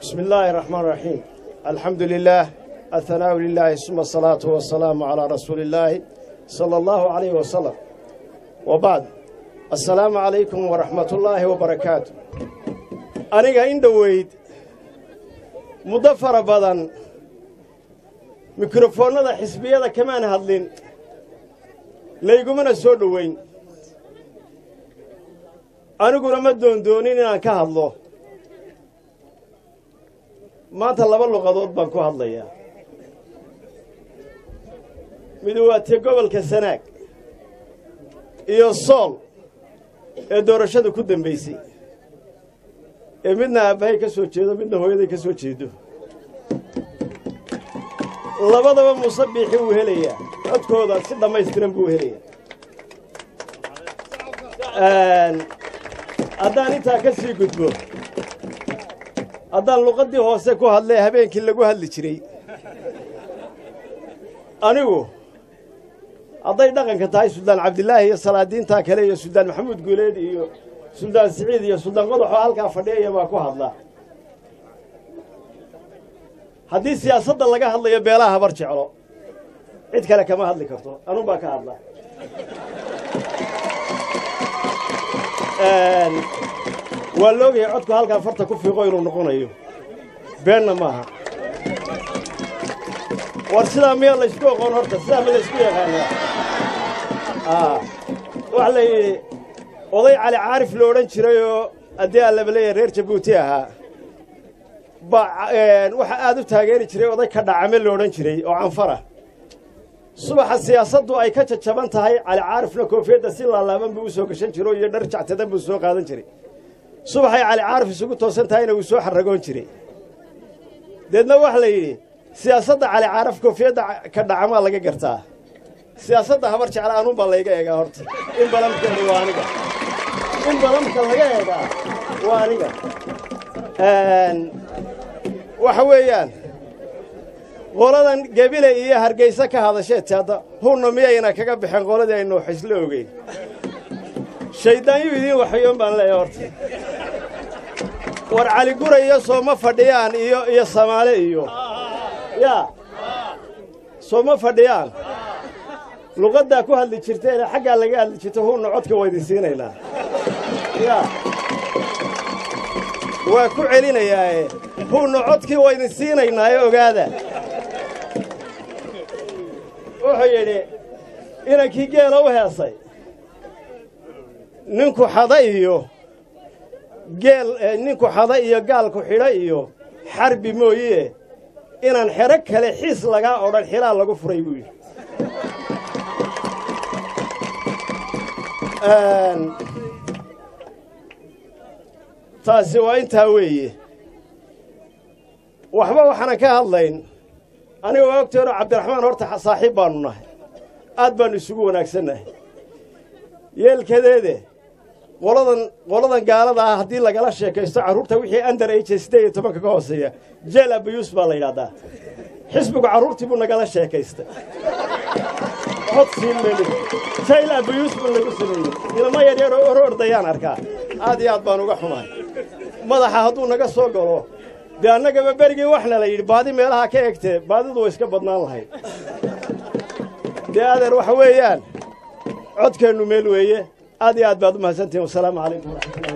بسم الله الرحمن الرحيم الحمد لله الثناء لله ثم الصلاة والسلام على رسول الله صلى الله عليه وسلم وبعد السلام عليكم ورحمة الله وبركاته أنا إن دويد مضفر بدن ميكروفونada xisbiyada kamaan hadlin laygumana soo dhoweyn aniguna ma doondoonin inaan ka hadlo maanta laba luqadood baan ku hadlayaa mid waa te gobolka sanaag iyo sool ee doorashada ku dambaysay ee midna aabbahay ka soo jeedo midna hooyaday ka soo jeedo labadaba muuse biixi wuu helayaa codkooda si dhammaystiran buu helayaa haddaan intaa ka sii gudbo haddaan luqaddii hoose ku hadlee habeenkii lagu hadli jiray anigu hadday dhaqanka tahay suldaan cabdilaahi iyo salaadiintaa kale iyo suldaan maxamuud guuleed iyo suldaan siciid iyo suldaan qodaxoo halkaa fadhiyaya baa ku hadla haddii siyaasadda laga hadlayo beelaha habar jeclo cid kale kama hadli karto anun baa ka hadla waa loogahay codku halkaa farta ku fiiqo inuu noqonayo beenna maaha war sidaa miyaa laysku oqoon horta sidaa ma laysku yaqaanaa waxa la yidhi oday cali caarif lo odhan jirayoo haddii aan laba leeyahay reer jabuuti ahaa ba waxaa aad u taageeri jiray oday ka dhacame lo odhan jiray oo canfara subaxa siyaasaddu ay ka jajaban tahay cali caarifna koofiyadda si laalaaban buu u soo gashan jiro iyo dhar jactadan buu soo qaadan jiray subaxay cali caarif isugu toosan tahayna wuu soo xarragoon jiray deedna waxa la yidhi siyaasadda cali caarif koofiyadda ka dhacamaa laga gartaa siyaasadda habar jecla anuun baa layga eegaa horta in balamkeedu waa aniga in balamka laga eegaa waa aniga waxa weeyaan qoladan gebile iyo hargayse ka hadasheed hadda hunna miyayna kaga baxeen qoladii aynu xislo ogeyn shayddaanyuu idiin waxyoon baan leeyahay horta war cali gura iyo sooma fadhiyaan iyo iyo samaale iyo yaa sooma fadhiyaan luqaddaa ku hadli jirteene xaggaa laga hadli jirta hunna codka waa idin siinaynaa yaa waa ku celinayaae hunna codkii waa idin siinaynaae ogaada wuxuu yidhi inankii geela u heesay ninku xada iyo geel ninku xada iyo gaalku xidha iyo xarbi mooye inaan xero kale xiis lagaa odhan xilaa lagu furay buu yidhi taasi waa intaa weeye waxba waxaanan ka hadlayn aniga waa ogteeno cabdiraxmaan horta saaxiib baannu nahay aad baannu isugu wanaagsannahay yeelkadeede qoladan qoladan gaalada ah haddii lagala sheekaysto carruurta wixii andar age siddeed iyo tobanka ka hooseeya jeel abayuus baa la yidhahdaa xisbigu carruurtii buu nagala sheekaystay cod siin meli jayl abayuus buu nagu sameeyey ilmo yaryar oo oro ordayaan arkaa aad iyo aad baan uga xumahay madaxa hadduu naga soo galo dee annagaba berigii waxna la yidhi baadi meelaha ka egtee baadidu way iska badnaan lahayd dee adeer waxa weeyaan codkeennu meel weeye aad iyo aad baad u mahadsantihin wasalaamu calaykum waraxmatullahi